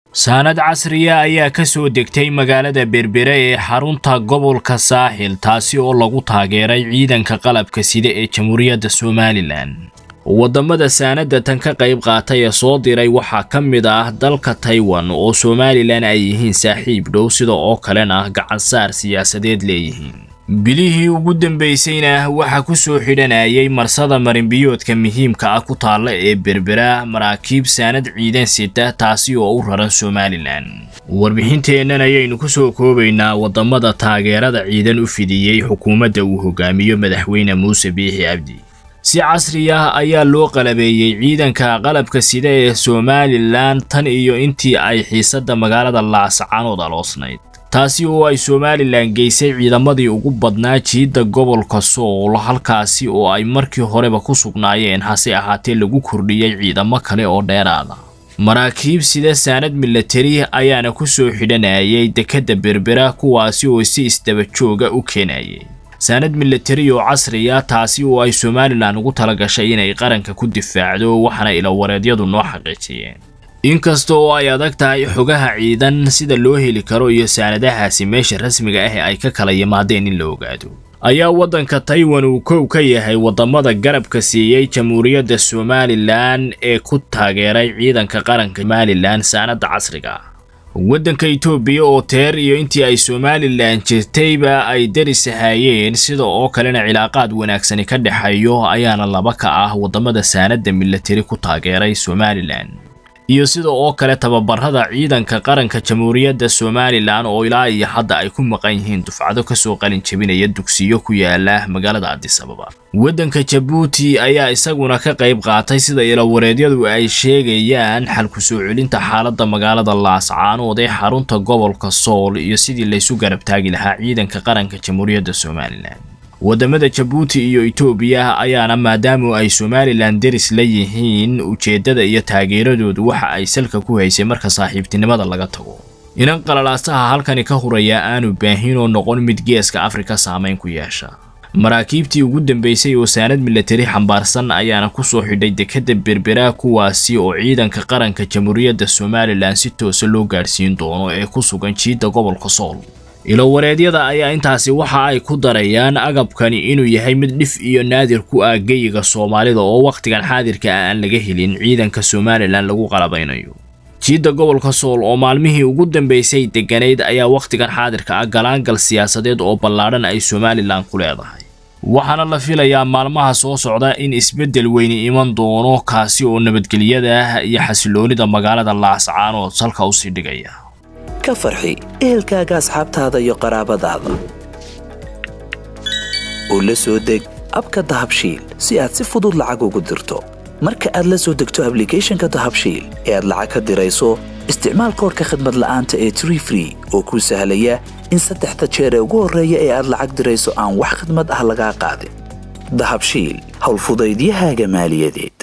saanad casriya ayaa ka soo degtay magaalada berbere ee xarunta gobolka saaxil taasi oo lagu taageeray ciidanka qalabka sida ee jamhuuriyadda somalilan waddamada saanadda tan ka qayb qaatay ee soo diray waxaa ka mid ah dalka taiwan oo somalilan ay yihiin saaxiib dhow sida oo kalena gacansaar siyaasadeed leeyihiin bilihii ugu dambaysayna waxaa ku soo xidhanayay marsada marinbiyoodka muhiimka ah ku taalla ee berbera maraakiib saanad ciidan sita taasi oo u raran somalilan warbixinteennan ayaynu ku soo koobaynaa waddamada taageerada ciidan u fidiyey xukuumadda uu hogaamiyo madaxweyne muuse biixi cabdi si casri ah ayaa loo qalabeeyey ciidanka qalabka sida ee somalilan tan iyo intii ay xiisadda magaalada laascaanood aloosnayd taasi oo ay somalilan geysay ciidamadii ugu badnaa jiidda gobolka sool halkaasi oo ay markii horeba ku sugnaayeen hase ahaatee lagu kordhiyey ciidamo kale oo dheeraada maraakiib sida saanad milatari ayaana ku soo xidhanayay dekedda berbera kuwaasi oo si isdaba jooga u keenayay saanad milatari oo casriya taasi oo ay somalilan ugu talagashay inay qaranka ku difaacdo waxaana ilawareedyadu noo xaqiijiyeen inkasta oo ay adag tahay xogaha ciidan sida loo heli karo iyo saanadahaasi meesha rasmiga ah ee ay ka kala yimaadeen in la ogaado ayaa waddanka taiwan uu kow ka yahay waddamada garabka siiyey jamhuuriyadda somalilan ee ku taageeray ciidanka qaranka somalilan saanadda casriga waddanka itoobiya oo teer iyo intii ay somalilan jirtayba ay daris ahaayeen sida oo kalena cilaaqaad wanaagsani ka dhexeeyo ayaana laba ka ah waddamada saanadda milatari ku taageeray somalilan iyo sida oo kale tababarada ciidanka qaranka jamhuuriyadda somalilan oo ilaa iyo hadda ay ku maqan yihiin dufcado kasoo qalin jebinaya dugsiyo ku yaala magaalada adisababa waddanka jabuuti ayaa isaguna ka qayb qaatay sida ilawareedyadu ay sheegayaan xal ku soo celinta xaaladda magaalada laascaanood ee xarunta gobolka sool iyo sidii laysu garab taagi lahaa ciidanka qaranka jamhuuriyadda somalilan waddamada jabuuti iyo itoobiya ayaana maadaamu ay somalilan deris la yihiin ujeeddada iyo taageeradoodu waxa ay salka ku haysay marka saaxiibtinimada laga tago inan qalalaasaha halkani ka huraya aanu baahin oo noqon mid geeska afrika saamayn ku yeesha maraakiibtii ugu dambaysay oo saanad milatari xambaarsan ayaana ku soo xidhay dekedda berbera kuwaasi oo ciidanka qaranka jamhuuriyadda somalilan si toosa loo gaadhsiin doono ee ku sugan jiidda gobolka sool ilowareedyada ayaa intaasi waxa ay ku darayaan agabkani inuu yahay mid dhif iyo naadir ku ah geyiga soomaalida oo wakhtigan xaadirka ah aan laga helin ciidanka somalilan lagu qalabaynayo jiidda gobolka sool oo maalmihii ugu dambaysay degganayd ayaa wakhtigan xaadirka ah galaangal siyaasadeed oo ballaadhan ay somalilan ku leedahay waxaana la filayaa maalmaha soo socda in isbeddel weyni iman doono kaasi oo nabadgelyada iyo xasiloonida magaalada laascaanood salka usii dhigaya ka farxi ehelkaaga asxaabtaada iyo qaraabadaada oo la soo deg abka dahabshiil si aad si fudud lacag ugu dirto marka aad la soo degto ablicathonka dahabshiil ee aad lacag ka dirayso isticmaal koorka khadmad la'aanta ee tree free oo kuu sahlaya in saddexda jeer ee ugu horreeya ee aad lacag dirayso aan wax khadmad ah lagaa qaadin dahabshiil howlfudaydiyahaaga maaliyadeed